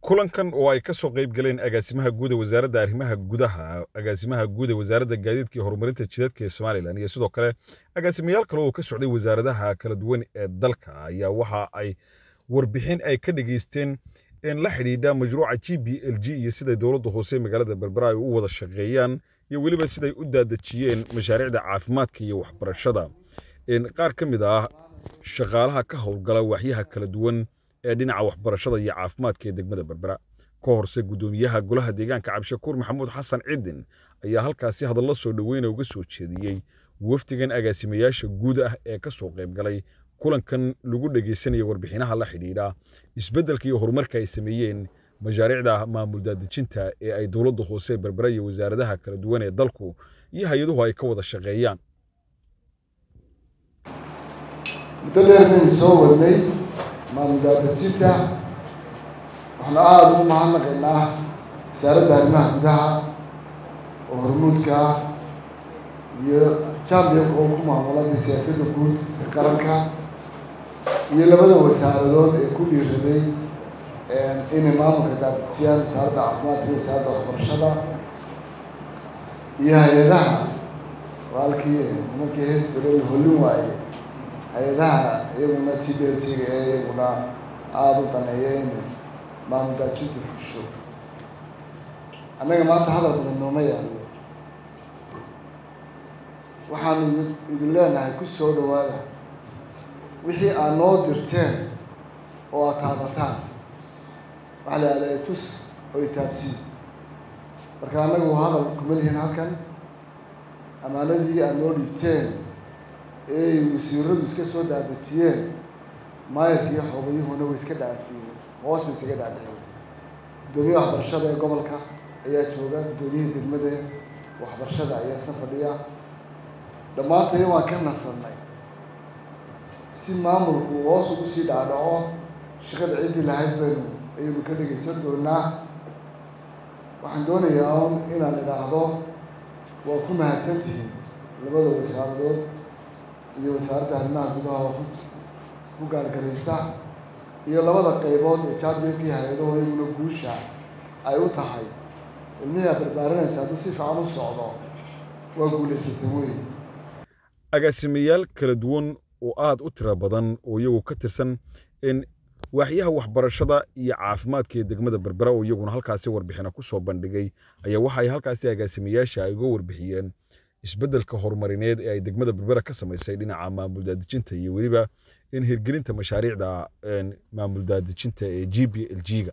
kulankan oo ay ka soo qayb galeen agaasimaha guud ee wasaaradda arrimaha gudaha agaasimaha guud ee wasaaradda gaadiidka iyo horumarinta jidadka ee somalilan iyo sidoo kale agaasimayaal kale oo ka socday wasaaradaha kala duwan ee dalka ayaa waxa ay warbixin ay ka dhageysteen in la xidhiidha mashruuca g b l g iyo siday dowladda hoose magaalada berbera ay u wada shaqeeyaan iyo weliba siday u daadejiyeen mashaariicda caafimaadka iyo waxbarashada qaar ka mid ah shaqaalaha ka howlgala waaxyaha kala duwan ee dhinaca waxbarashada iyo caafimaadka ee degmada berbera ka horse guddoomiyaha golaha deegaanka cabdishakuur maxamuud xasan cidin ayaa halkaasi hadallo soo dhoweyna uga soo jeediyey wafdigan agaasimayaasha guud ah ee ka soo qayb galay kulankan lagu dhegaysanaya warbixinaha la xidhiidha isbeddelka iyo horumarka ay sameeyeen mashaariicda maamul daadejinta ee ay dowladda hoose berbera iyo wasaaradaha kala duwan ee dalku iyo hay-aduhu ay ka wada shaqeeyaan muddo dheer baynu soo wadnay maamul daadejinta waxaanu aada ugu mahadnaqaynaa wasaaradda arrimaha gudaha oo hormuudka ah iyo jambionka oo ku maamulada siyaasadda guud ee qaranka iyo labada wasaaradood ee ku dhiiraday inay maamulka daadejiyaan wasaaradda caafimaadka iyo wasaaradda waxbarashada iyo hay-adaha waalkii nimankii heestalo la hollin waaye hay-adaha iyaguna t b l t-ga ee iyaguna aada u daneeya in maamul daajinta fusho annaga maanta hadal badan nooma yaalo waxaanu idin leenahay ku soo dhawaada wixii aad noo dirteen oo aad taabataan waxaa la ihahdaa tus oo itaabsii marka annagu hadal kuma lihin halkan ammaanadii aad noo dhiibteen ee wasiiradu iska soo daadejiyeen maayarka iyo xoogayuhuna way iska dhaafiyeen hoos bay isaga dhaadhiceen guddoomiyaha waxbarashada ee gobolka ayaa jooga guddoomiyihii degmada waxbarashada ayaa isna fadhiya dhammaantaya waan ka nasannay si maamulku hoos ugu sii dhaadhaco shaqada ciddii lahayd baynu ayaynu ka dhegaysan doonaa waxaan doonayaa un inaan idhaahdo waa ku mahadsantihiin labada wasaaradood iyo wasaaradda arrimaha gudaha oo ku gaargaraysa iyo labada qaybood ee jambionkii hay-adaho iyaguna guusha ay u tahay ilmihii aad barbaarinaysa hadduu si fiican u socdo waa guulaysatay wey agaasimayaal kala duwan oo aad u tiro badan oo iyagu ka tirsan in waaxyaha waxbarashada iyo caafimaadka ee degmada berbera oo iyaguna halkaasi warbixina ku soo bandhigay ayaa waxa ay halkaasi agaasimayaasha ay uga warbixiyeen isbeddelka horumarineed ee ay degmada berbera ka samaysay dhinaca maamul daadejinta iyo weliba in hirgelinta mashaariicda maamul daadejinta ee g b l g-ga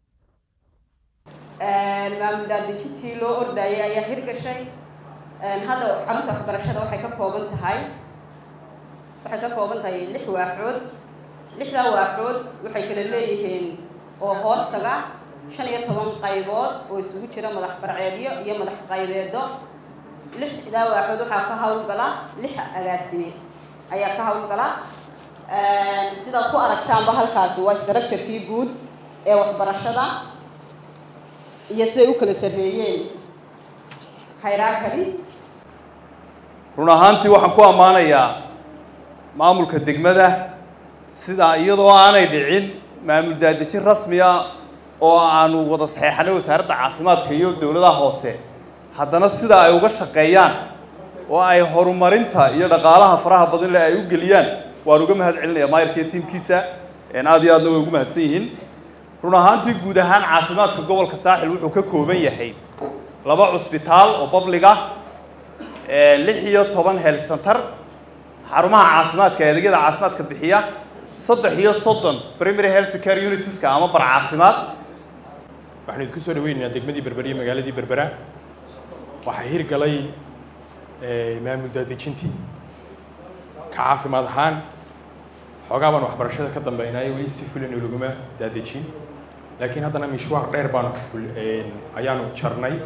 maamul daadejintii loo ordayay ayaa hirgashay hadda carruurta waxbarashada waxay ka kooban tahay waxay ka kooban tahay lix waaxood lixdaa waaxood waxay kala leeyihiin oo hoos taga shan iyo toban qaybood oo isugu jira madax farceedyo iyo madax qaybeedo lixdaa waaxood waxaa ka hawlgala lix agaasime ayaa ka hawlgala sidaad ku aragtaanba halkaasi waa structurekii guud ee waxbarashada iyo siday u kala sarreeyeen hayraakali run ahaantii waxaan ku ammaanayaa maamulka degmada sida iyadoo aanay dhicin maamul daadejin rasmiya oo aanu wada saxeexanay wasaaradda caafimaadka iyo dowladaha hoose haddana sida ay uga shaqeeyaan oo ay horumarinta iyo dhaqaalaha faraha badan le ay u geliyaan waan uga mahad celinaya maayarka iyo tiimkiisa aad iyo aadna way ugu mahadsan yihiin run ahaantii guud ahaan caafimaadka gobolka saaxil wuxuu ka kooban yahay laba cusbitaal oo babliga lix iyo toban health center xarumaha caafimaadka ee adeegyada caafimaadka bixiya saddex iyo soddon primary health care unitiska ama bar caafimaad waxaanu idinku soo dhaweynaynaa degmadii berbera iyo magaaladii berbera waxaa hirgalay maamul daadejintii ka caafimaad ahaan xoogaa baan waxbarashada ka dambeynaayo weli si fulano laguma daadejin laakiin haddana mishwaar dheer baanu ayaanu jarnay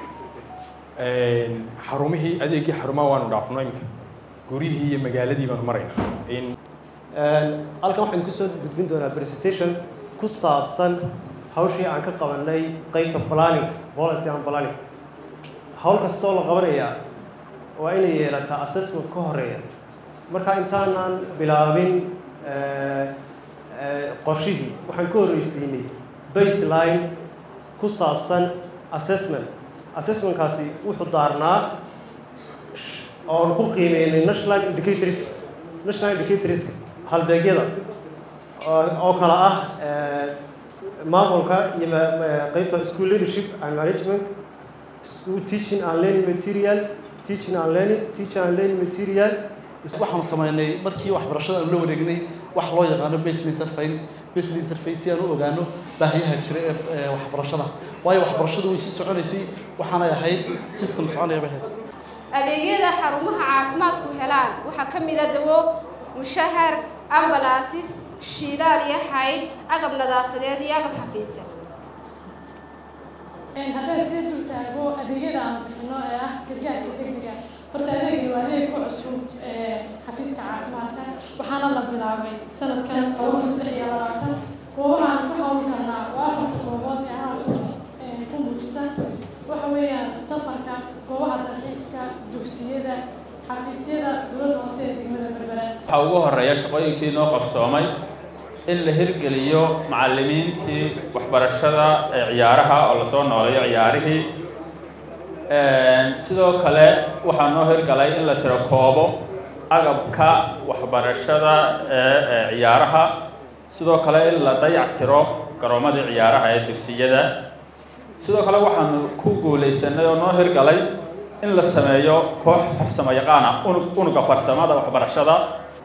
xarumihii adeegii xarumaha waanu dhaafno iminka guryihii iyo magaaladii baanu maraynaa halkan waxaynu kusoo gudbin doonaa presentation ku saabsan hawshii aan ka qabanay qeybta planning policy and planning hawl kastoo la qabanayaa waa inay yeelataa assessment ka horeeya marka intaanaan bilaabin qorshihii waxaan ka horreysiinay baseline ku saabsan assessment assessmentkaasi wuxuu daarnaa oon ku qiimeynay national indicators national indicators halbeegyada oo kale ah maamulka iyo qeybta school leadership and management teaching and learning material teaching and learning teaching and learning material waxaanu samaynay markii waxbarashada aanu la wareegnay wax loo yaqaano baseline survey baseline survey si aan u ogaano baahiyaha jira ee waxbarashada waayo waxbarashadu way sii soconaysay waxaanay ahayd system soconaya bay ahayd adeegyada xarumaha caafimaadku helaan waxaa ka mid a dawo mushahar ambalaasis shiidaal iyo xayd agab nadaafadeed iyo agab xafiisa haddaan sida dul taago adeegyada aan bixino ee ah gargaarka degdega horta adeegani waa adeeg ku cusub xafiiska caafimaadka waxaana la bilaabay sanadkan laba saddex iyo labaatan goobaha aan ku hawli karnaa waa afarta goobood ee halka ku muujisan waxa weeyaan safarka goobaha dalxiiska dugsiyada xafiisyada dowladda hoose ee degmada berbera waxaa ugu horeeya shaqooyinkii noo qabsoomay in la hirgeliyo macallimiintii waxbarashada ee ciyaaraha oo lasoo nooleeyo ciyaarihii sidoo kale waxaa noo hirgalay in la tiro koobo agabka waxbarashada ee ciyaaraha sidoo kale in la dayac tiro garoomadii ciyaaraha ee dugsiyada sidoo kale waxaanu ku guulaysanay oo noo hirgalay in la sameeyo koox farsamo yaqaana unug unuga farsamada waxbarashada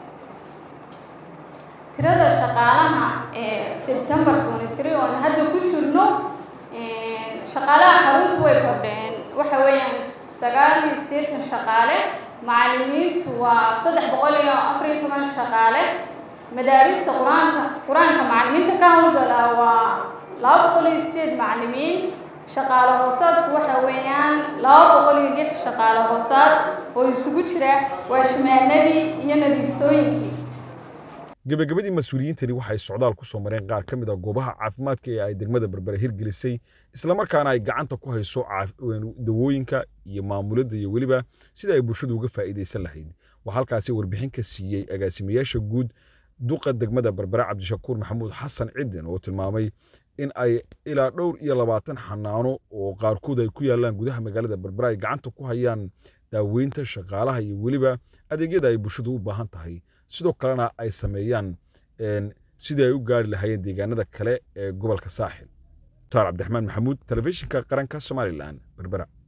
tirada shaqaalaha ee sebtembar twenty three oon hadda ku jirno shaqaalaha xaruntu way kordheen waxa weeyaan sagaal iyo siddeetan shaqaale macallimiintu waa saddex boqol iyo afar iyo toban shaqaale madaarista qur-aanka qur-aanka macallimiinta ka howlgala waa laba boqol iyo sideed macallimiin shaqaale hoosaadku waxa weeyaan laba boqol iyo lix shaqaale hoosaad oo isugu jira waashmaanadii iyo nadiifsooyinkii gebagabadii mas-uuliyiintani waxay socdaal ku soo mareen qaar ka mid a goobaha caafimaadka ee ay degmada berbere hirgelisay islamarkaana ay gacanta ku hayso dawooyinka iyo maamuladda iyo weliba sida ay bulshadu uga faa'iidaysan lahayd waxaa halkaasi warbixin ka siiyey agaasimayaasha guud duqa degmada berbere cabdishakuur maxamuud xasan cidin oo tilmaamay in ay ilaa dhowr iyo labaatan xanaano oo qaarkood ay ku yaalaan gudaha magaalada berbere ay gacanta ku hayaan daaweynta shaqaalaha iyo weliba adeegyada ay bulshadu u baahan tahay sidoo kalena ay sameeyaan sidii ay u gaari lahaayeen deegaanada kale ee gobolka saaxil mutaar cabdiraxmaan maxamuud telefishinka qaranka somalilan berbera